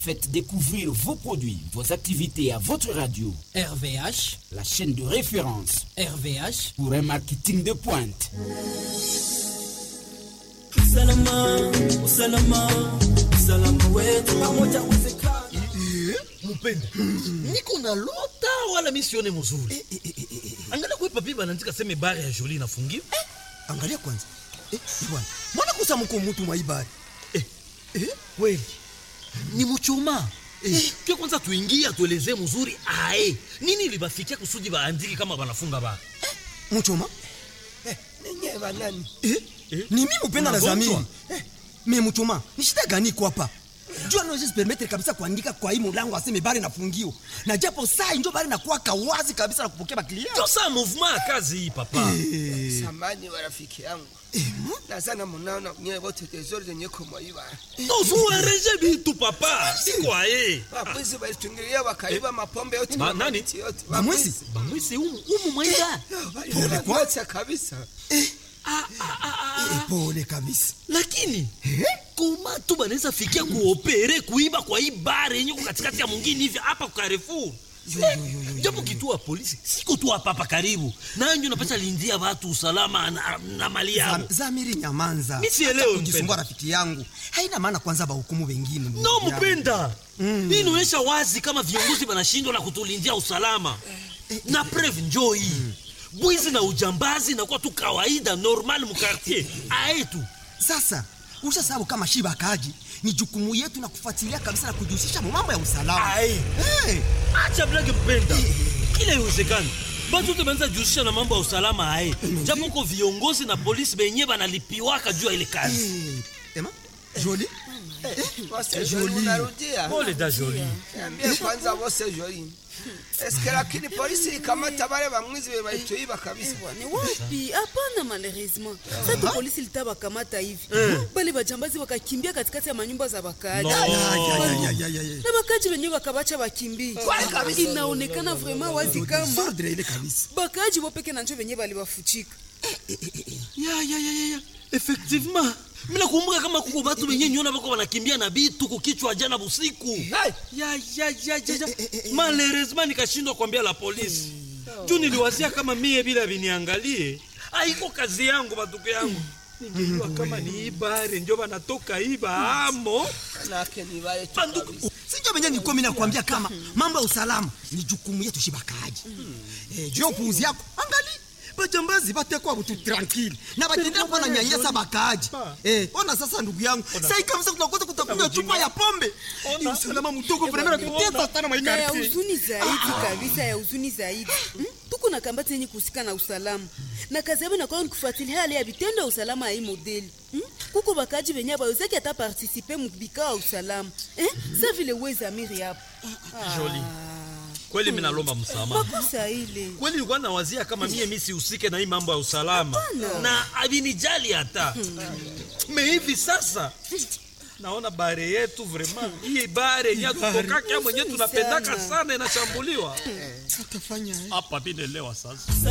Faites découvrir vos produits, vos activités à votre radio. RVH, la chaîne de référence RVH pour un marketing de pointe. Usalama, usalama, usalama wetu pamoja uwezekana. Mupenda, niko na lota wala misione mzuri. Angalia kwa papi banaandika seme bare ya Jolie inafungiwa. Angalia kwanza. Eh, bwana. Mbona kusa mko mtu mwaibari? Eh, eh, kweli. Ni mchoma. Eh, kia kwanza tuingie atuelezee mzuri ae. Nini libafikia kusudi baandiki kama banafunga ba? Mchoma? Eh, ninyi banani? Eh? Eh? Ni mimi upenda na Unagonjwa? zamini. Eh, mimi mchoma. Ni shida gani kwa hapa? Jua no just permettre kabisa kuandika kwa hii mlango aseme bari nafungiwa. Na japo saa ndio bari nakuwa kawazi kabisa na kupokea baklia. Ndio saa movement ya kazi hii papa. Samani wa rafiki yangu. Nazana munaona nyewe wote tezori zenye kumwaiba. Tozuereje bitu papa. Siko aye. Wapwizi walitungilia wakaiba mapombe yote Ba- na nani? mamiti yote. Bamwezi? Bamwisi umu, umu mwenga. Walikuacha kabisa. Ah, ah, ah, ah. Eh, pole kabisa. lakini koma tu banaweza fikia kuopere kuiba kwa hii bare yenye ko katikati ya mwingine hivi hapa kwa Carrefour japo kituo ya polisi siko tu hapa hapa karibu nanjo napata lindia watu usalama na, na mali yao Zam- Zamiri nyamanza. Mi sielewi, Hata kujisumbua mpenda. rafiki yangu. Haina maana kwanza bahukumu wengine. ndugu no yangu. mpenda hii inaonyesha wazi kama viongozi wanashindwa na kutulindia usalama na preve njoo hii bwizi na ujambazi nakuwa tu kawaida normal mukartier aetu Sasa ushasabu kama shiba akaji ni jukumu yetu na kufuatilia kabisa na kujihusisha mu mambo ya usalama. Aye. Hey, acha blage mpenda kila iwezekani batu te banza jihusisha na mambo ya usalama haye japo ko viongozi na polisi benye banalipiwaka juu ya ile kazi hey. Ema, Jolie, Wose joli unarudia. pole da joli Niambie kwanza wose joli. Eske lakini polisi ikamata wale bamwizi walituiba kabisa. ni wapi hapana malheureusement sasa polisi litabakamata hivi bale bajambazi wakakimbia katikati ya manyumba za wakaaji No. Ya, ya, ya, ya, ya, ya. na wakaaji wenyewe wakabacha wakimbie inaonekana vraiment wazi kama Sordre ile kabisa. bakaaji wopeke na njo wenyewe balibafuchika ya ya ya ya ya effectivement mina kumbuka kama kuko batu benye nyona bako banakimbia na bitu kukichwa jana busiku ya ya ya ya ya malheureusement nikashindwa kuambia la polisi juu niliwazia kama mie bila viniangalie aiko kazi yangu batuko yangu ningejua kama ni ibare njo banatoka iba amo Nake ni wale tu banduku kabisa. Sinjo benye nilikuwa mimi nakwambia kama mambo ya usalama ni jukumu yetu shibakaji. Eh, juu ya upuuzi yako. Angali bajambazi batekwa butu tranquille na batendea kuwa na nyanyasa bakaaji. Eh, ona sasa ndugu yangu. Sasa kabisa tutakosa kutakunywa chupa ya pombe. Ni usalama mdogo vraiment na kutesa sana na ya maikarti. huzuni zaidi kabisa ya huzuni zaidi Hmm? tuko na kambati yenye kuhusika na usalama na kazi yabo inakuwa ni kufuatilia hali ya vitendo ya usalama ya hii modeli Hmm? kuko bakaji benye bawezaki hata partisipe mubikao ya usalama Eh? sa vile wezamiri hapo Jolie. kweli minalomba msamaha makosa ile kweli nilikuwa nawazia kama mie mi sihusike na hii mambo ya usalama na avinijali hata me hivi sasa naona bare yetu vraiment hii bare yenye tutokaka mwenye tunapendaka sana inashambuliwa Tutafanya hapa vinelewa sasa